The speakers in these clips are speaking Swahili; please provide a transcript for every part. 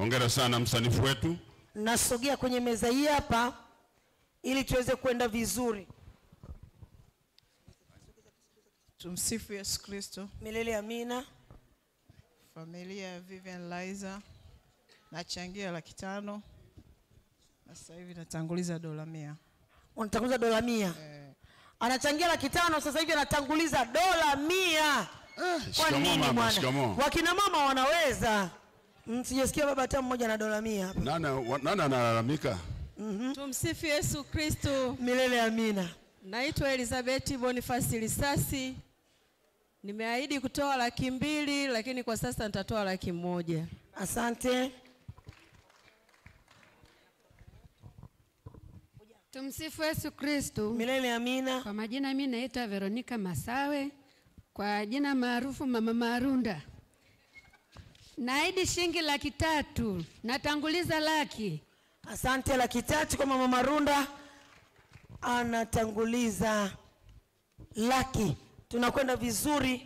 Hongera sana msanifu wetu. Nasogea kwenye meza hii hapa ili tuweze kwenda vizuri. Tumsifu Yesu Kristo. Milele amina. Familia ya Vivian Liza nachangia laki tano na sasa hivi natanguliza dola mia. Unatanguliza dola mia. Anachangia laki tano sasa hivi anatanguliza dola mia. Kwa shikamoo nini mama, bwana? shikamoo. Wakina mama wanaweza. Mm, Sijasikia baba hata mmoja na dola mia hapa. Nani wa- nani analalamika? Tumsifu Yesu Kristo. Milele amina. Naitwa Elizabeth Bonifasi Lisasi. Nimeahidi kutoa laki mbili lakini kwa sasa nitatoa laki moja. Asante. Tumsifu Yesu Kristo. Milele amina. Kwa majina mimi naitwa Veronica Masawe, kwa jina maarufu Mama Marunda. Naahidi shilingi laki tatu, natanguliza laki. Asante, laki tatu kwa mama Marunda anatanguliza laki. Tunakwenda vizuri.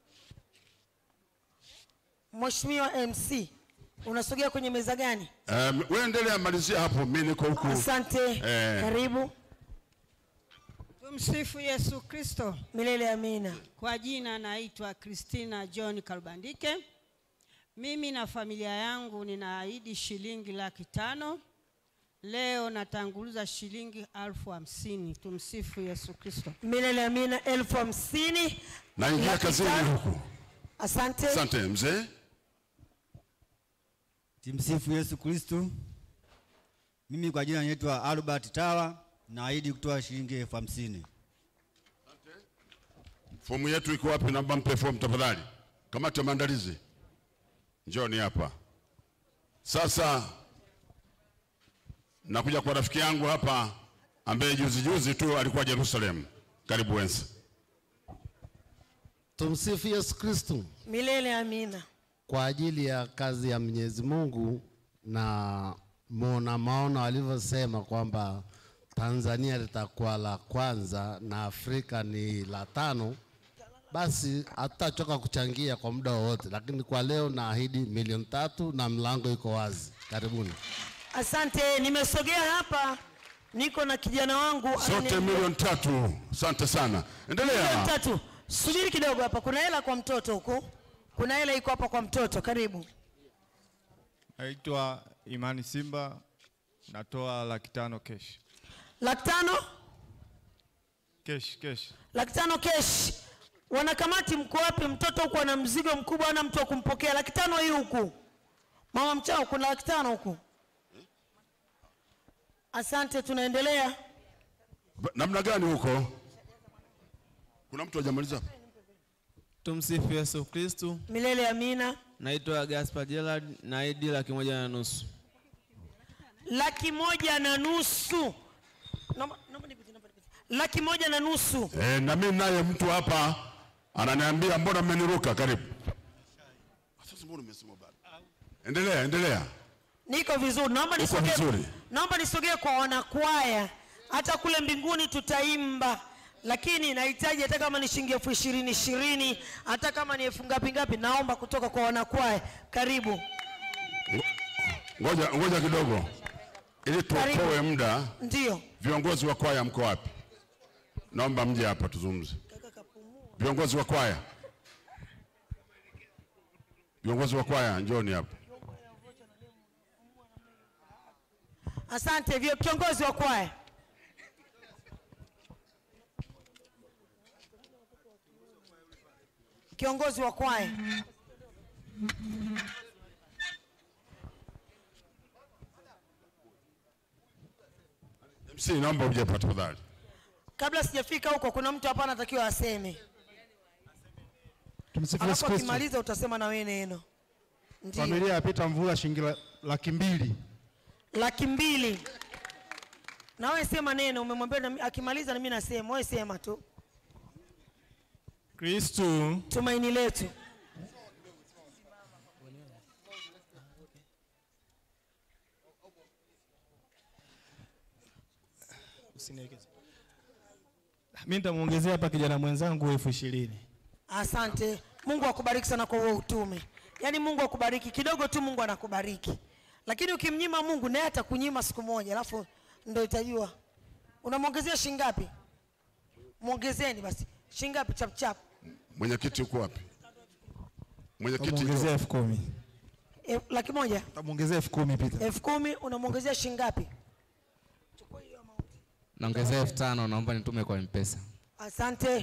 Mheshimiwa MC, unasogea kwenye meza gani? Um, wewe endelea malizia hapo, mimi niko huku. Asante. Eh. Karibu. Tumsifu Yesu Kristo. Milele amina. Kwa jina naitwa Christina John Kalbandike. Mimi na familia yangu ninaahidi shilingi laki tano. Leo natanguliza shilingi elfu hamsini. Tumsifu Yesu Kristo. Milele amina. elfu hamsini. Naingia Laki kazini tano. huku. Asante. Asante mzee. Tumsifu Yesu Kristo. Mimi kwa jina naitwa Albert Tawa, naahidi kutoa shilingi elfu hamsini. Fomu yetu iko wapi? Naomba mpe fomu tafadhali. Kamati ya maandalizi, njoni hapa sasa. Nakuja kwa rafiki yangu hapa ambaye juzi juzi tu alikuwa Jerusalem. Karibu Wensa. Tumsifu Yesu Kristo. Milele amina. Kwa ajili ya kazi ya Mwenyezi Mungu na mona maono alivyosema kwamba Tanzania litakuwa la kwanza na Afrika ni la tano, basi hatutachoka kuchangia kwa muda wowote, lakini kwa leo naahidi milioni tatu na mlango iko wazi. Karibuni. Asante, nimesogea hapa, niko na kijana wangu Sote anani- milioni tatu. Asante sana, Milioni endelea. tatu. Subiri kidogo hapa, kuna hela kwa mtoto huku, kuna hela iko hapa kwa mtoto. Karibu. Naitwa Imani Simba, natoa laki tano kesh. Laki tano, Kesh, kesh. laki tano kesh. Wanakamati mko wapi? Mtoto huku ana mzigo mkubwa, ana mtu wa kumpokea. Laki tano hii huku, mama mchao, kuna laki tano huku. Asante, tunaendelea. Ba- Namna gani huko? Kuna mtu hajamaliza? Tumsifu Yesu Kristu. Milele amina. Naitwa Gaspar Gerard, naahidi laki moja na nusu. Laki moja na nusu. Naomba- naomba nipite, naomba nipite. Laki moja na nusu. E, na mimi naye mtu hapa ananiambia mbona mmeniruka? Karibu. Sasa mbona umesema bado? Endelea, endelea. Niko vizuri, naomba Uko nisogee, vizuri. naomba nisogee kwa wanakwaya. Hata kule mbinguni tutaimba, lakini nahitaji hata kama ni shilingi elfu ishirini ishirini, hata kama ni elfu ngapi ngapi, naomba kutoka kwa wanakwaya. Karibu. Ngoja, ngoja kidogo ili tuokoe muda. Ndio. Viongozi wa kwaya mko wapi? Naomba mje hapa tuzungumze. Viongozi wa kwaya, viongozi wa kwaya, njoni hapa. Asante vio kiongozi wa kwaya. Kiongozi wa kwaya. MC, naomba uje hapa tafadhali. Kabla sijafika huko, kuna mtu hapa anatakiwa aseme, Tumsifu Yesu alafu Kristo. akimaliza utasema na wewe neno. Ndio. Familia ya Peter Mvula shilingi la- laki mbili. laki mbili. Na wewe sema neno, umemwambia na mi- akimaliza na mimi nasema, wewe sema tu. Kristu Tumaini letu. Usinielekeze. Mimi nitamwongezea hapa kijana mwenzangu elfu ishirini. Asante. Mungu akubariki sana kwa huo utume. Yaani Mungu akubariki kidogo tu, Mungu anakubariki. lakini ukimnyima mungu naye atakunyima siku moja alafu ndo itajua unamwongezea shingapi mwongezeni basi shingapi chapchap Mwenyekiti uko wapi? Mwenyekiti Tamuongezea yuko- elfu kumi. e, laki moja Tamuongezea elfu kumi Peter. elfu kumi unamwongezea shingapi naongezea elfu tano naomba nitume kwa mpesa asante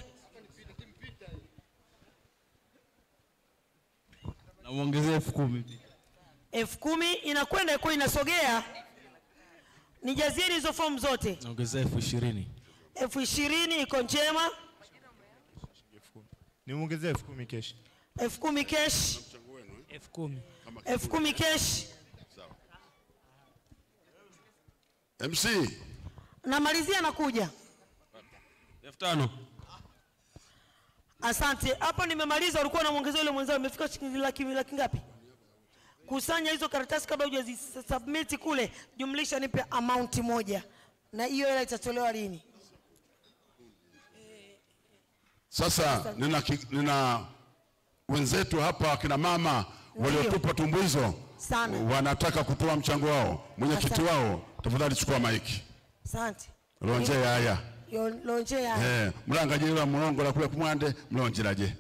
namwongezea elfu kumi elfu kumi inakwenda ikuwa inasogea nijazieni hizo fomu zote Naongezea elfu ishirini. elfu ishirini iko njema Nimuongezea elfu kumi keshi. elfu kumi kesh Elfu kumi. elfu kumi kesh MC namalizia nakuja elfu tano asante hapo nimemaliza ulikuwa unamwongezea yule mwenzao imefika shilingi laki laki ngapi kusanya hizo karatasi kabla hujazisubmit kule jumlisha nipe amount moja na hiyo hela itatolewa lini Sasa nina, ki- nina wenzetu hapa akina mama waliotupa tumbuizo Sana. wanataka kutoa mchango wao. Mwenyekiti Asante. wao, tafadhali chukua maiki asante lonje yaya Yo- lonje ya eh, mulangajira mulongola kule kumwande mlonjeraje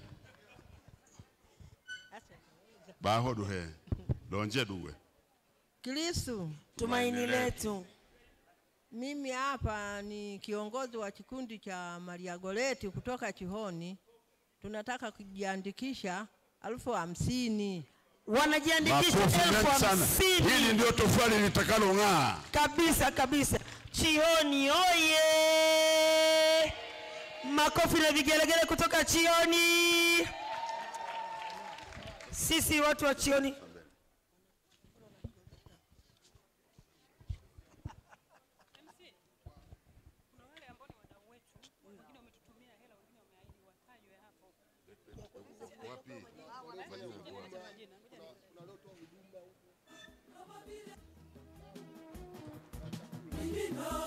bahodu he lonje duwe Kristu, tumaini letu mimi hapa ni kiongozi wa kikundi cha Maria Goreti kutoka Chihoni. Tunataka kujiandikisha elfu hamsini. wanajiandikisha Makofi elfu mengi sana. hamsini Hili ndio tofali litakalo ng'aa. kabisa kabisa chioni oye makofi na vigelegele kutoka chioni sisi watu wa chioni Mimi na